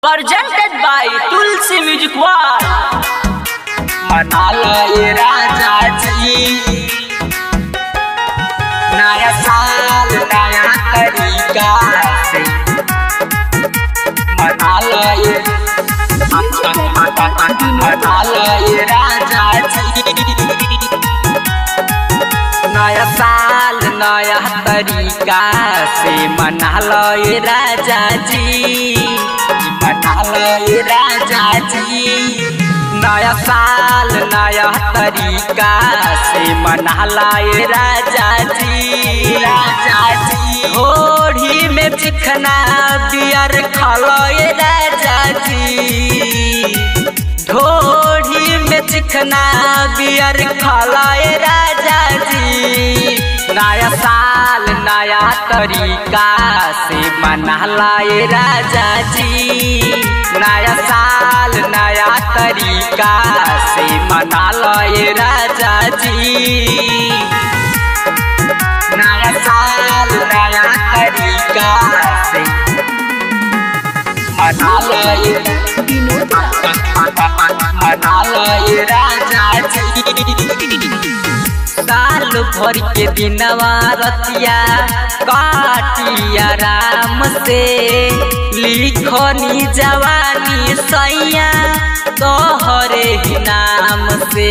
presented by Tulsi Music War. मनाला ये राजाजी नया साल नया तरीका से मनाला ये मनाला ये राजाजी नया साल नया तरीका से मनाला ये राजाजी मनाला ये राजाजी नया साल नया तरीका से मनाला ये राजा जी राजा जी होड़ी में चिकना बियर खालो ये राजा जी ढोड़ी में चिकना बियर खाला ये राजा जी नया साल नया तरीका से मनाला ये राजा जी नया साल नया तरीका से मनाला ये राजा जी नया साल नया तरीका से मनाला ये मनाला ये राजा जी साल भर के दिनवा रतिया काटिया राम से लिखनी जवानी सैया तोहरे ही नाम से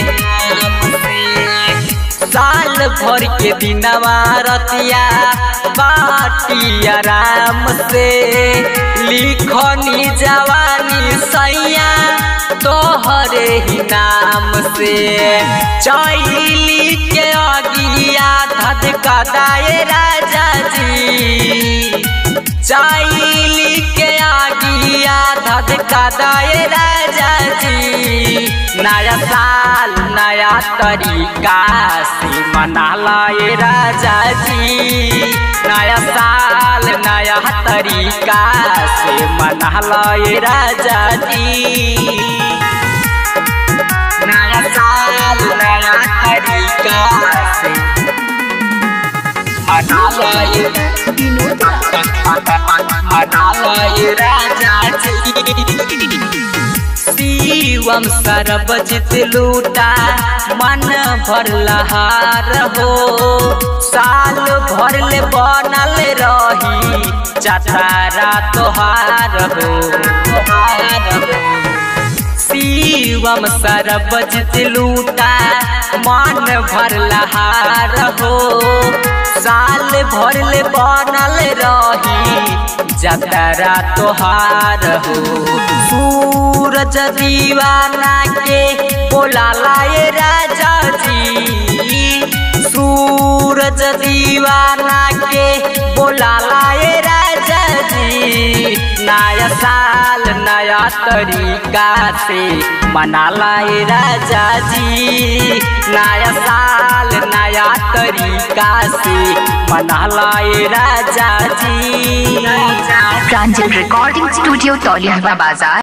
साल भर के दिनवा रतिया काटिया राम से लिखनी जवानी सैया तोहरे ही नाम से चैली के अगिया धधका दाए राजा जी चैली के अगिया धधका दाए राजा जी नया साल नया तरीका से मनाला ये राजा जी नया साल नया तरीका से मनाला ये राजा जी नया साल नया तरीका से मनाला ये मनाला ये राजा जी शिवम सरबजित लूटा मन भर लहार हो साल भर ले बनल रही चतारा तोहार हो तोहार हो शिवम सरबजित लूटा मन भर लहार हो साल भर ले बनल रही जतरा तोहार हो सूरज दीवाना के बोलाला ये राजा जी सूरज दीवाना के बोलाला ये राजा जी नया साल नया तरीका से मनाला ये राजा जी नया साल नया तरीका से मनाला ये राजा जी प्रांजल रिकॉर्डिंग स्टूडियो तौलिया बाजार